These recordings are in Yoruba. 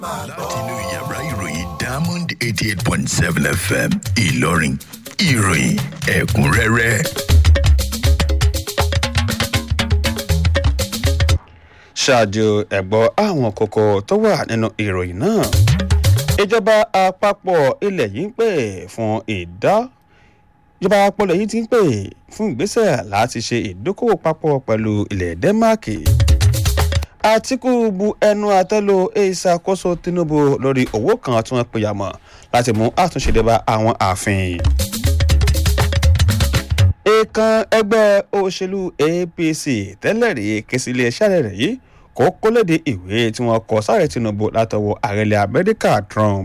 láti inú yàrá ìròyìn diamond eighty eight point seven fm ìlọrin ìròyìn ẹ̀kúnrẹ́rẹ́. ṣáájú ẹ̀gbọ́ àwọn kókó tó wà nínú ìròyìn náà ìjọba àpapọ̀ ilẹ̀ yìí ń pè fún ìdá ìjọba àpapọ̀ ilẹ̀ yìí ti ń pè fún ìgbésẹ̀ láti ṣe ìdókòwò papọ̀ pẹ̀lú ilẹ̀ dẹ́máàkì àtìkù bu ẹnu àtẹ́lu ìṣàkóso tinubu lórí owó kan tí wọ́n pèyà mọ́ láti mú àtúnṣe dé bá àwọn ààfin èèkàn ẹgbẹ́ òṣèlú apc tẹ́lẹ̀ rí ké sí iléeṣẹ́ rẹ̀ yìí kó kólédè ìwé tí wọ́n kọ sáré tinubu látọwọ́ àrẹ̀lẹ̀ amẹ́ríkà trump.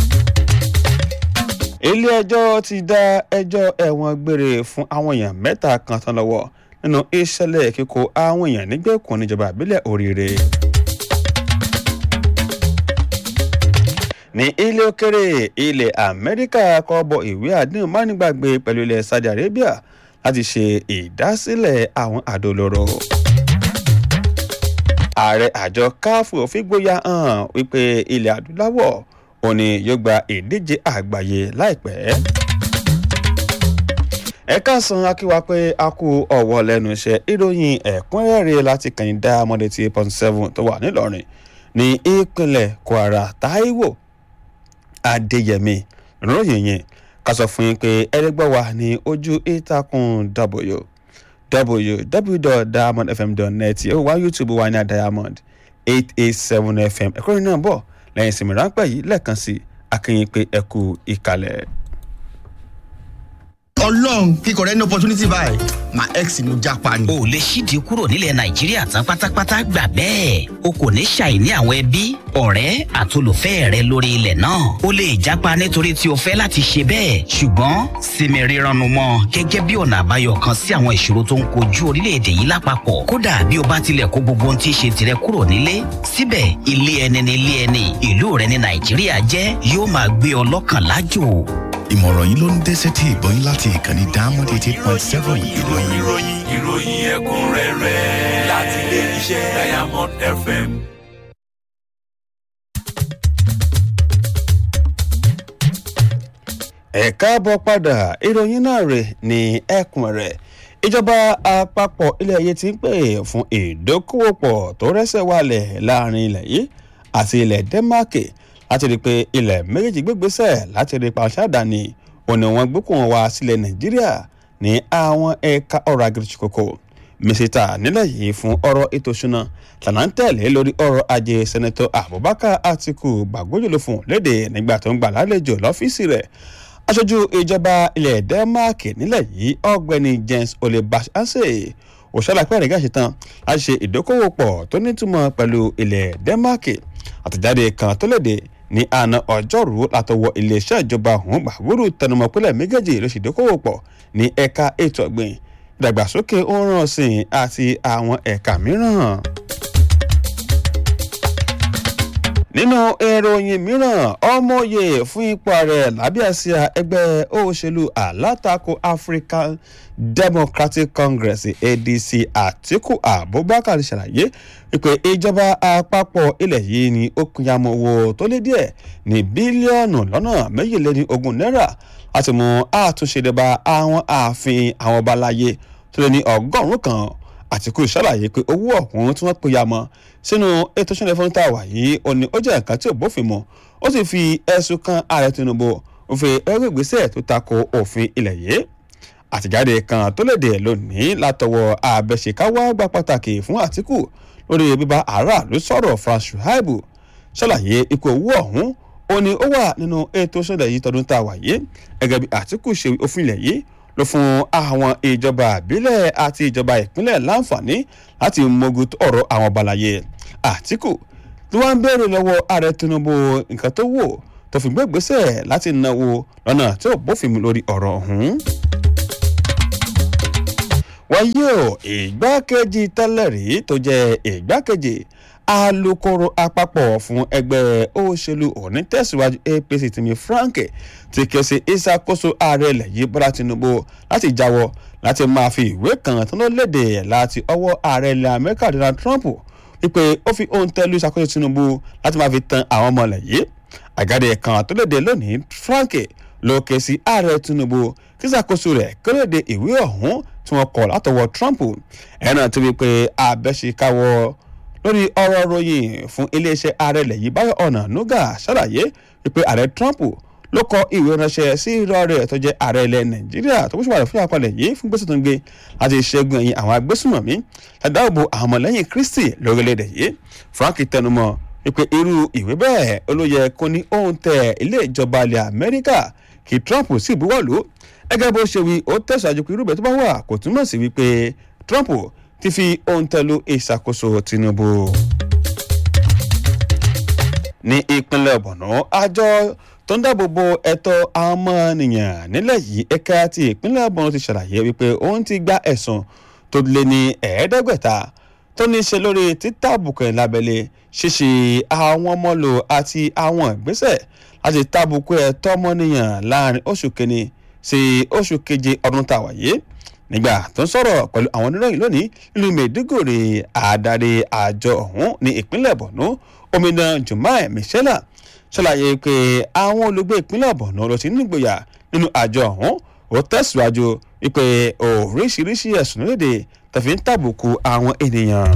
ilé-ẹjọ́ ti dá ẹjọ́ ẹ̀wọ̀n gbére fún àwọn èèyàn mẹ́ta kan tán lọ́wọ́ nínú ìṣẹ̀lẹ̀ kíkó àwọn èèyàn nígbèkùn níjọba ìbílẹ̀ oríire. ní ilé òkèrè ilẹ̀ amẹ́ríkà kọ́ bọ ìwé àdéhùn mánigbàgbé pẹ̀lú ilẹ̀ saudi arabia láti ṣe ìdásílẹ̀ àwọn àdó olóró. ààrẹ àjọ káfù fìgbóyà hàn wípé ilẹ̀ adúláwọ̀ òní yóò gba ìdíje àgbáyé láìpẹ́. ẹ̀ka san akíwa pé a kú ọ̀wọ́ lẹ́nu iṣẹ́ ìròyìn ẹ̀kúnrẹ́rẹ́ láti kàn dá mọ́dé tí point seven tó wà nílọrin ní ìpínlẹ̀ kwara taiwo adéyẹmí ìròyìn yẹn ká sọ fún yín pé ẹlẹgbẹ́ wa ní ojú ìtàkùn w www.diamondfm.net ó wá youtube wa ní diamond eight eight seven fm ẹ̀kọ́ yìí náà bọ̀ lẹ́yìn ìsinmi ráńpẹ́ yìí lẹ́ẹ̀kan sí akínyìn pé ẹ kú ìkàlẹ̀. ọlọ́run kíkọ rẹ ní opportunity báyìí my ex ni mo japa ni. o lè ṣídìí kúrò nílẹ̀ nàìjíríà tán pátápátá gbà bẹ́ẹ̀ o kò ní ṣàìní àwọn ẹbí ọ̀rẹ́ àtolùfẹ́ rẹ lórí ilẹ̀ náà o lè jápa nítorí tí o fẹ́ láti ṣe bẹ́ẹ̀ ṣùgbọ́n sinmi rírannu mọ́ gẹ́gẹ́ bí ọ̀nà àbáyọ kan sí àwọn ìṣòro tó ń kojú orílẹ̀-èdè yìí lápapọ̀ kódà bí o bá tilẹ̀ kó gbogbo ohun tí í ṣe tirẹ̀ kúrò nílé síbẹ̀ ilé ẹni ni ilé ẹni ìlú rẹ ní nàìjíríà jẹ́ yóò máa gbé ọ lọ́kàn lájò ìmọ̀ràn yìí ló ń dé sétí ìgbọ́ yín láti ìkànnì diamond eighty eight point seven ìlọrin. ìròyìn ìròyìn ẹ̀kúnrẹ́rẹ́ láti ilé iṣẹ́ diamond fm. ẹ káàbọ̀ padà ìròyìn náà rè ní ẹkùn rẹ̀ ìjọba àpapọ̀ ilẹ̀ yìí ti ń pè fún ìdókòwòpọ̀ tó rẹ́sẹ̀ wálẹ̀ láàrin ilẹ̀ yìí àti ilẹ̀ dẹ́máàkì láti rí i pé ilẹ̀ méjèèjì gbégbésẹ̀ láti rí i pa ṣáàdánì òní wọn gbókùn wá sílẹ̀ nàìjíríà ní àwọn ẹ̀ka ọ̀rọ̀ agirikoko mísítà nílẹ̀ yìí fún ọ̀rọ̀ ètò ìṣúná tànà ń tẹ̀lé lórí ọ̀rọ̀ ajé sẹ́nẹ́tọ̀ abubakar atiku gbàgbójúlò fún léde nígbà tó ń gbà lálejò lọ́fíìsì rẹ̀ aṣojú ìjọba ilẹ̀ denmark nílẹ̀ yìí ọ̀gbẹ́ni james olebashanse òṣàlàpẹ́ rẹ̀ gàṣẹ tán láti ṣe ìdókòwò pọ̀ tó nítumọ̀ pẹ̀lú ilẹ̀ denmark àtẹ̀jáde kan tó léde ní àná ọjọ́rú látọwọ́ iléeṣẹ́ ìjọba ọ̀hún gbàgbóró tẹnumọ́ pínlẹ̀ méjèèjì ló ṣe ìdókòwò pọ̀ ní ẹ̀ka ètò ọ̀gbìn ìdàgbàsókè ohun ọ̀sìn àti àwọn ẹ̀ka mìíràn nínú ìròyìn mìíràn ọmọye fún ipò ààrẹ lábẹ́ àsíá ẹgbẹ́ òṣèlú alátakò african democratic congress adc àtiku abubakar ṣàlàyé wípé ìjọba àpapọ̀ ilẹ̀ yìí ni ó pinyamọ́ owó tó lé díẹ̀ ní bílíọ̀nù lọ́nà méjìléní ogún náírà láti mú àtúnṣe dé bá àwọn ààfin àwọn ọba láyé tó lé ní ọgọ́rùn-ún kan àtìkú ṣàlàyé pé owó ọ̀hún tí wọ́n pe ya mọ́ sínú ètò ìṣẹ̀lẹ̀ fún tàwa yìí ó ní ó jẹ́ nǹkan tí ò bófin mu ó sì fi ẹ̀sùn kan ààrẹ tinubu ó fi ẹrú ìgbésẹ̀ tó tako òfin ilẹ̀ yìí àtìjáde kan tó léde lónìí látọwọ́ abẹ́ṣekáwá gba pàtàkì fún àtìkù lórí bíbá aráàlú sọ̀rọ̀ frank shuaibu ṣàlàyé ikú owó ọ̀hún ó ní ó wà nínú ètò ìṣẹ̀lẹ̀ yìí tọdún tàwa yìí gẹ́gẹ́ bí àtìkù ṣe òfin ilẹ̀ yìí ló fún àwọn ìjọba àbílẹ̀ àti ìjọba ìpínlẹ̀ láǹfààní láti mogun ọ̀rọ̀ àwọn balaye àtìkù tí wọ́n ń béèrè lọ́wọ́ ààrẹ tinubu nǹkan tó wò tó fi gbégbèsè láti náwó lọ́nà tí ò bófin mu lórí ọ̀rọ̀ ọ̀hún. wáyé o ìgbákejì tẹ́lẹ̀ rí tó jẹ́ ìgbákejì alūkkóró àpapọ̀ fún ẹgbẹ́ òṣèlú onítẹ̀síwájú apc tìmí frank ti ké sí ìṣàkóso ààrẹ ilẹ̀ yìí bọ́lá tinubu láti jáwọ́ láti máa fi ìwé kan tó ló léde láti ọwọ́ ààrẹ ilẹ̀ amẹ́ríkà donald trump wípé ó fi ohun tẹ́lu ìṣàkóso tinubu láti máa fi tan àwọn ọmọ ilẹ̀ yìí àgáde kan tó léde lónìí franke ló ké sí ààrẹ tinubu kí ìṣàkóso rẹ̀ kí ó léde ìwé ọ̀hún tí wọ́n kọ̀ látọwọ́ trump ẹ̀ náà ti wí pé abẹ́ṣekáwọ́ lórí ọ̀rọ̀ ròyìn fún iléeṣẹ́ ààrẹ ilẹ̀ yìí báyọ̀ ọ̀nà nuga ṣàlàyé wípé ààrẹ trump ló kọ ìwé ránṣẹ́ sí irọ́ rẹ̀ tó jẹ́ ààrẹ ilẹ̀ nàìjíríà tó kó ṣùgbọ́n fún àpalẹ̀ yìí fún gbèsè tó ń gbé láti ṣẹ́gun ẹ̀yìn àwọn agbésùnmọ̀mí ṣàdáàbò àwọn ọmọlẹ́yìn kristi lórílẹ̀‐èdè yìí frank tẹnumọ́ wípé irú ìwé bẹ́ẹ̀ olóyè kò ní ohun tẹ ilé ìjọba ilẹ̀ amẹ́ríkà kí trump sì buwọ́lù gẹ́gẹ́ bó ṣe wí ó tẹ̀síwájú pé irúbẹ̀ tó bá wà kò túmọ̀ sí wípé trump ti fi ohun tẹ̀lú ìṣàkóso tinubu ní ìpínlẹ̀ bọ̀nà àjọ tó ń dáàbò bo ẹ̀tọ́ ọmọnìyàn nílẹ̀ yìí ẹ̀ka ti ìpínlẹ̀ bọ̀nà ti ṣàlàyé wípé òun ti gba ẹ̀sùn tó lé ní ẹ̀ẹ́dẹ́gbẹ̀ta tó ní í ṣe lórí títàbùkù ẹ̀ lábẹ́lẹ̀ ṣíṣe àwọn ọmọlò àti àwọn ìgbésẹ̀ láti tàbùkù ẹ̀tọ́ ọmọnìyàn láàrin oṣù kìíní sí oṣù keje ọdún tàwa yìí nígbà tó ń sọ̀rọ̀ pẹ̀lú àwọn oníròyìn lónìí nílùú mẹ́ẹ̀ẹ́dógòrè àdarí àjọ ọ̀hún ní ìpínlẹ̀ bọ̀nú omidan jumai michela ṣàlàyé pé àwọn olùgbé ìpínlẹ̀ bọ̀nú ló ti nígboyà nínú àjọ ọ̀hún ó tẹ̀síwájú wípé oríṣiríṣi ẹ̀sùn léde tàfi ń tàbùkù àwọn ènìyàn.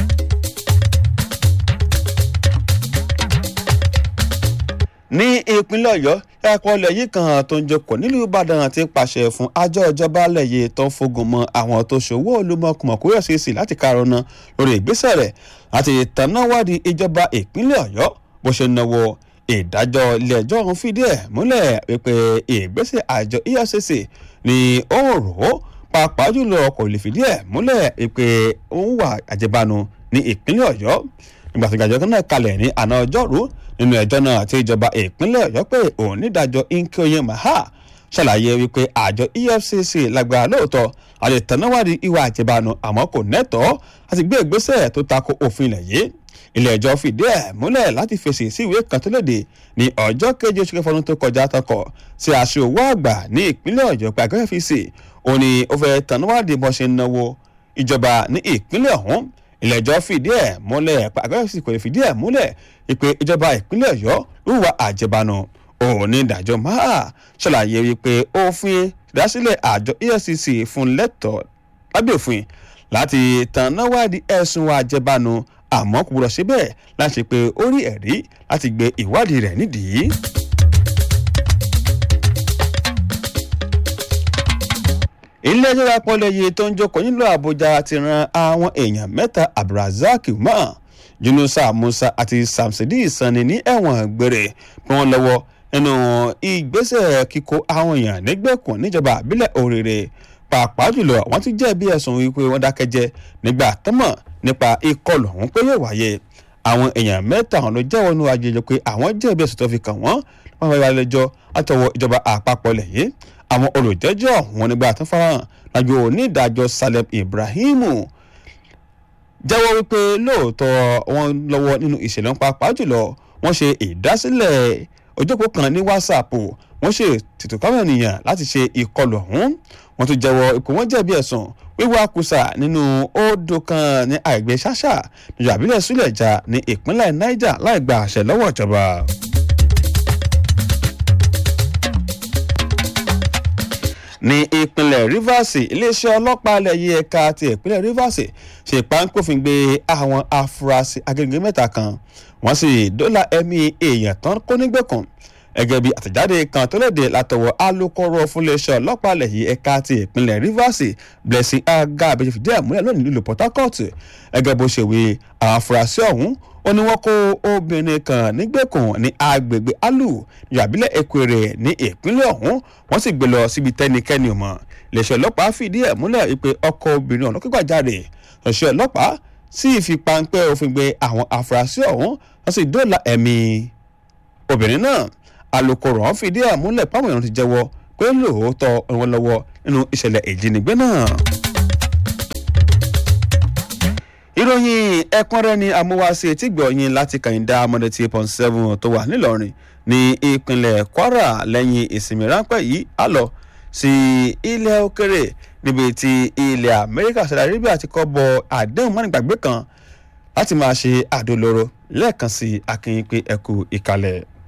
ní ìpínlẹ̀ ọ̀yọ́ ẹ̀kọ́ ilẹ̀ yìí kan tó ń jókòó nílùú ìbàdàn ti pàṣẹ fún àjọ ìjọba lẹ́yìn tó ń fogun mọ́ àwọn tó ṣòwò olùmọ̀kùmọ̀kúrẹ́ sí sí láti karùn-ún náà lórí ìgbésẹ̀ rẹ̀ láti tànáwádìí ìjọba ìpínlẹ̀ ọ̀yọ́ bó ṣe náwó ìdájọ́ ilé ẹjọ́ ọ̀hún fìdí ẹ̀ múlẹ̀ wípé ìgbésẹ̀ àjọ efcc ni ó ń rò ó pàápàá jùlọ kò lè fìdí ẹ̀ múlẹ̀ wípé ó ń wà àjẹbánu ní ìpínlẹ̀ ọ̀yọ́ nígbà tó gàjọ́ náà kalẹ̀ ní àná ọjọ́rú nínú ẹjọ́ náà tí ìjọba ìpínlẹ̀ ọ̀yọ́ pé òun nídàájọ́ inkeoye maha ṣàlàyé wípé àjọ efcc lágbára lóòótọ́ àti ìtànáwádìí ìwà àjẹbánu àmọ́ kò nẹ́tọ̀ọ́ láti gbé ìgbésẹ̀ tó tako òfin ilẹ̀ yìí ilé ẹjọ́ fìdí ẹ̀ múlẹ̀ láti fèsì sí ìwé kan tó léde ní ọjọ́ keje oṣù kẹfọ́nù tó kọjá tọkọ̀ sí aṣọ owó àgbà ní ìpínlẹ̀ ọ̀yọ́ pé àgọ́ fc ó ní ó fẹ́ tànáwádìí bọ́ ṣe ń náwó ìjọba ní ìpínlẹ̀ ọ̀hún ilé ẹjọ́ fìdí ẹ̀ múlẹ̀ pé àgọ́ fc kò lè fìdí ẹ̀ múlẹ̀ ìpè ìjọba ìpínlẹ̀ ọ̀yọ́ lùwà àjẹbánu òun ní ìdájọ́ máa ṣàlàyé wípé òfin ìdásílẹ̀ àjọ efcc fún lẹ́tọ̀ọ́ lábẹ́ òfin láti tànáwádìí ẹ̀sùn àjẹbánu àmọ́ kò gbọdọ̀ ṣe bẹ́ẹ̀ láti ṣe pé ó rí ẹ̀rí láti gbé ìwádìí rẹ̀ nídìí. ilé ẹjọ́ àpọ̀lẹ̀ yìí tó ń jókòó nílùú àbújá ti ran àwọn èèyàn mẹ́ta abdulrasaq umar yunusa musa àti samsidi sani ní ẹ̀wọ̀n gbére bí wọ́n lọ́wọ́ nínú ìgbésẹ̀ kíkó àwọn èèyàn nígbèkùn níjọba àbílẹ̀ òrèrè pàápàá jùlọ wọ́n ti jẹ̀bi ẹ̀sùn wípé wọ́n dákẹ́jẹ́ nígbà tọ́mọ̀ nípa ìkọlù ọ̀hún pé yóò wáyé àwọn èèyàn mẹ́ta ọ̀hún ló jẹ́wọ́ nínú àjẹjọ pé àwọn jẹ̀bi ẹ̀sùn tó fi kàn wọ́n wọ́n wáyé lẹ́jọ́ àtọwọ́ ìjọba àpapọ̀ lẹ́yìn àwọn olùjẹ́jọ́ ọ̀hún nígbà tó farahàn lájọ onídàájọ́ salem ibrahimu jẹ́wọ́ wípé lóòótọ́ wọn lọ́wọ́ nínú ìṣẹ̀lẹ̀ pàápàá jùlọ wọ́n ṣe ìdásílẹ̀ ojókòó kan ní whatsapp wọ́n ṣe tètò káwọn ènìyàn láti ṣe ìkọlù ọ̀hún wọ́n tún jẹ́wọ́ ipò wọ́n jẹ̀bi ẹ̀sùn wíwá kùsà nínú odò kan ní àìgbé ṣáṣà níjọ àbílẹ̀ súlẹ̀já ní ìpínlẹ̀ niger láì gba àṣẹ lọ́wọ́ ìjọba. ní ìpínlẹ̀ rivers iléeṣẹ́ ọlọ́pàá ilẹ̀ yìí ẹ̀ka ti ìpínlẹ̀ rivers ṣe páńpófin gbé àwọn afurasí agẹgẹ mẹ́ta kan wọ́n sì dóòlà ẹ̀mí èèyàn tán kó nígbèkùn gẹ́gẹ́ bí àtẹ̀jáde kan tó léde látọwọ́ alūkkóró fúnléeṣẹ́ ọlọ́pàá ilẹ̀ yìí ẹ̀ka ti ìpínlẹ̀ rivers blessing aga abẹ́jẹ́ fìdí ẹ̀ múlẹ̀ lónìí nílùú port harcourt gẹ́gẹ́ bó ṣe wí àwọn afurasí ọ̀hún ó ní wọ́n kó obìnrin kan nígbèkùn ní agbègbè alu ìyàbílẹ̀ ekwere ní ìpínlẹ̀ ọ̀hún wọ́n sì gbé lọ síbi tẹ́nikẹ́ni mọ̀ iléeṣẹ́ ọlọ́pàá fìdí ẹ̀ múlẹ̀ pé ọkọ obìnrin ọ̀nà kígbàjáde ọ̀ṣẹ́ ọlọ́pàá sì fi páńpẹ́ òfin gbé àwọn afurasí ọ̀hún wọ́n sì dóòlà ẹ̀mí obìnrin náà alūkkóró ọ̀hún fìdí ẹ̀ múlẹ̀ páwọn èèyàn ti jẹ́wọ́ pé lóòótọ́ wọn lọ́wọ́ nínú ìṣẹ̀lẹ̀ ìjínigbé náà ìròyìn ẹ̀kúnrẹ́ ni amúwáṣe tí gbọ̀nyìn láti kàyíndá amọ̀dé tí point seven tó wà nílọrin ní ìpínlẹ̀ kwara lẹ́yìn ìsinmi ráńpẹ́ yìí á lọ sí ilẹ̀ òkèrè níbi tí ilẹ̀ amẹ́ríkà saudi arabia ti kọ́ bọ àdéhùn mọ́nìgbàgbé kan láti máa ṣe àdólóró lẹ́ẹ̀kan sí akínyìn pé ẹkú ìkàlẹ̀.